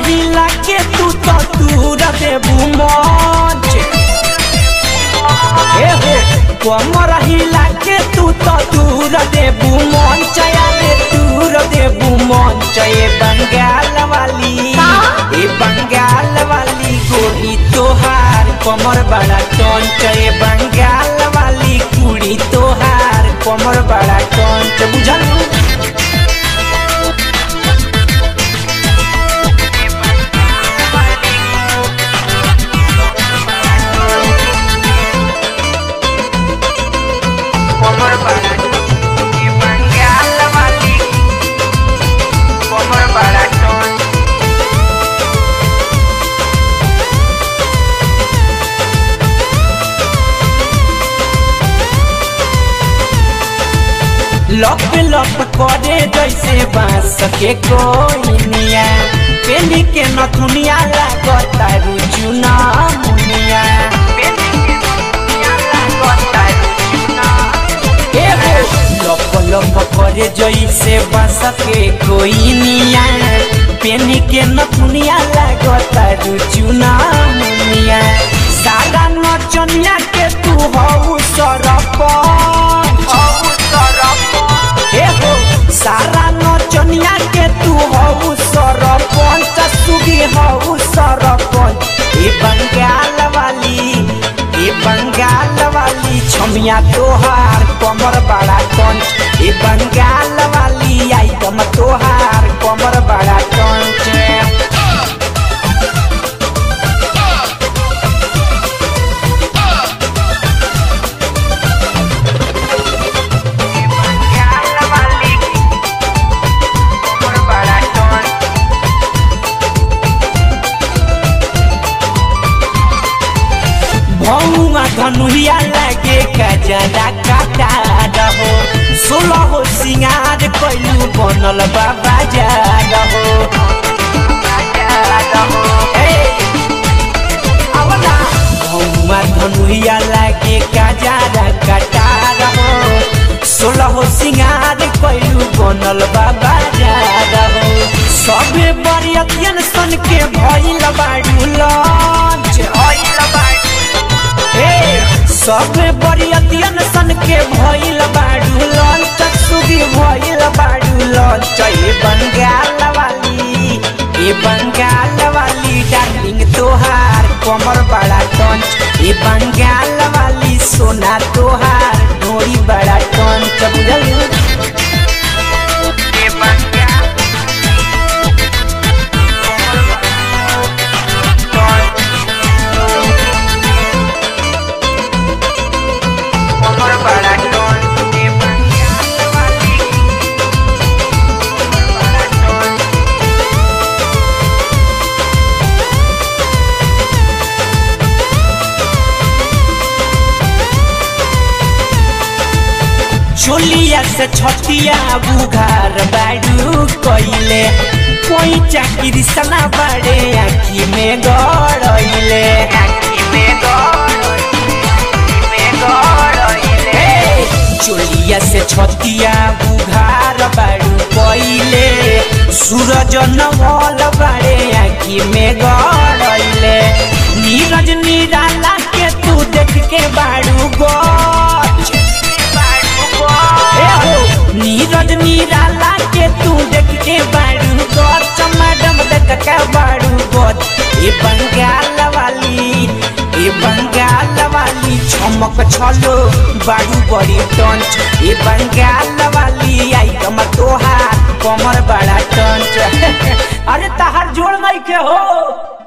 हिला के तू तो दूर देबू मंच ए हो कमर हिला के तू तो दूर देबू मंच यारे दूर देबू मंच ए बंगाल वाली ए बंगाल वाली गोरी तोहार कमर बड़ा टंच ए बंगाल वाली कुड़ी तोहार कमर बड़ा टंच बुझल कमर बड़ा ये बंगाल वाली कमर बड़ा टोन लप लप करे जैसे बांस के कोइनिया पेली के नथुनिया लागता रुचुना मुनिया ए हो लप लप करे जैसे बांस के कोइनिया पेली के नथुनिया लागता रुचुना मुनिया सारा नचनिया के तू हऊ सरपंच हे हो सारा नचनिया के तू हऊ सरपंच सुगी हऊ सरपंच ए बंगाल वाली ए बंगाल वाली छमिया तोहार कमर बड़ा कंच ए बंगाल वाली आइटम तोहार कमर बड़ा कंच बंगाल वाली कमर बड़ा टोन भौआ धनुहिया लगे कजरा काटा रहो सोलह हो सिंगार कैलू बनल बाबा जा रहो भौआ धनुहिया लगे कजरा काटा रहो सोलह हो सिंगार कैलू बनल बाबा जा रहो सबे बरियतियन सन के भइल बाड़ू लंच ऑयल बाड़ी हे सब बरियतियन सन के भइल बाड़ू लंच सुगी भइल बाड़ू लंच ए बंगाल वाली ए बंगाल वाली डार्लिंग तोहार कमर बड़ा टंच ए बंगाल वाली सोना तोहार डोरी बड़ा टंच बुझल ये बंगाल कमर बड़ा टोन ये बंगाल वाली कमर बड़ा टोन चोलिया से छतिया बुघार बाड़ू कइले कोई चाकरी सना बाड़े आखी में गड़इले आँखी में गौर में गौर चोलिया से छतिया बुघार बाड़ू कइले सूरज नवल बाड़े आखी में गड़इले नीरज निराला के तू देख के बाड़ू गछ ए हो नीरज निराला के तू देख के बाड़ू गछ मैडम देख के बाड़ू गछ ए बंगाल वाली ए बंगाल वाली चमक छलो बाड़ू बड़ी टंच ए बंगाल वाली आइटम तोहार कमर बड़ा टंच अरे तहार जोड़ नहीं के हो